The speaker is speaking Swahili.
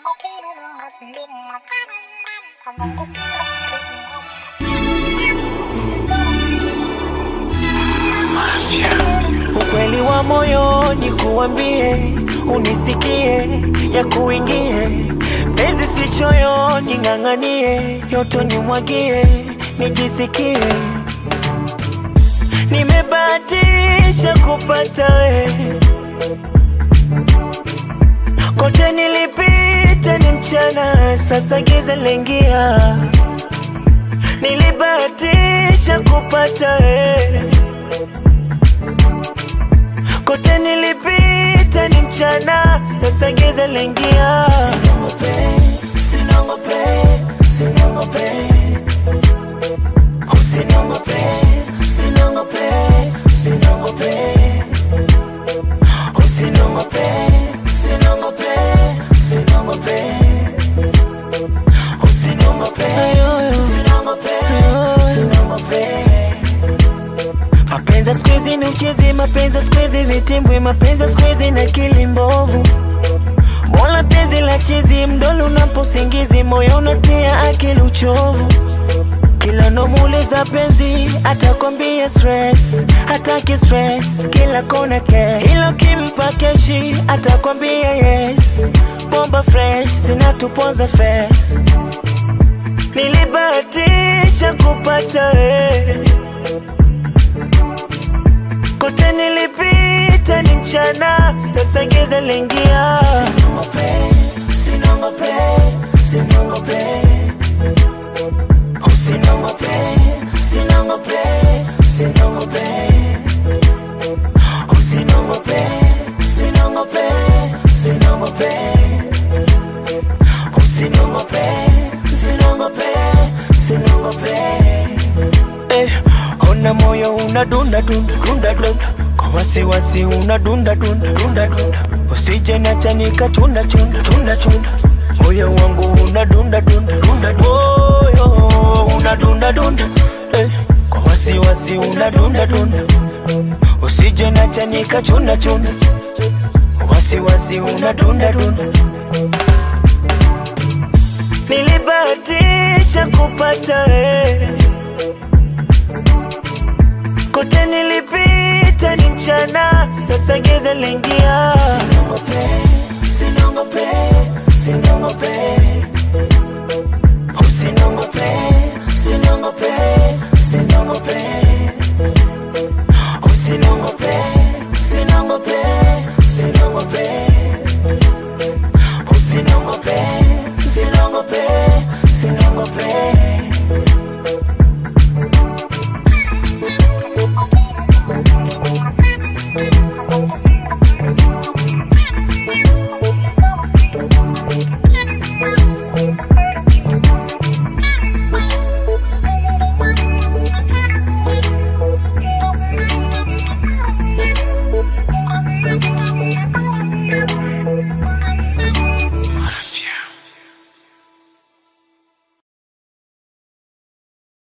Ukweli wa moyoni kuambie, unisikie, ya kuingie penzi si choyoni, ng'ang'anie, yoto nimwagie, nijisikie nimebahatisha kupata we, kote nilipita ni mchana, sasa giza lengia, nilibahatisha kupata we kote nilipita ni mchana, sasa giza lengia. Sinongope, sinongope, sinongope, usinongope, sinongope, sinongope, usinongope, sinongope, sinongope, usinongope, sinongope, sinongope. Mapenzi siku hizi ni uchezi, mapenzi siku hizi vitimbwi, mapenzi siku hizi na akili mbovu. Mola penzi la chizi, mdolo unaposingizi, moyo unatia akili uchovu. Kila nomuuliza penzi, atakwambia stress, hataki stress, kila kona cash. Ila ukimpa keshi, atakwambia yes, bomba fresh, zinatuponza face. Nilibahatisha kupata wewe kote nilipita ni mchana, sasa giza lingia. Sinongope, sinongope, sinongope, usinongope, sinongope, sinongope, usinongope, sinongope, sinongope, usinongope, sinongope, sinongope. Eh, ona moyo unadunda dunda dunda dunda kwa wasiwasi unadunda dunda dunda dunda usije nacha nikachunda chunda chunda chunda moyo wangu unadunda dunda dunda dunda moyo unadunda dunda eh, kwa wasiwasi unadunda dunda usije nacha nikachunda chunda wasiwasi unadunda dunda nilibahatisha kupata wewe kote nilipita ni mchana, sasa giza lingia. Sinongope,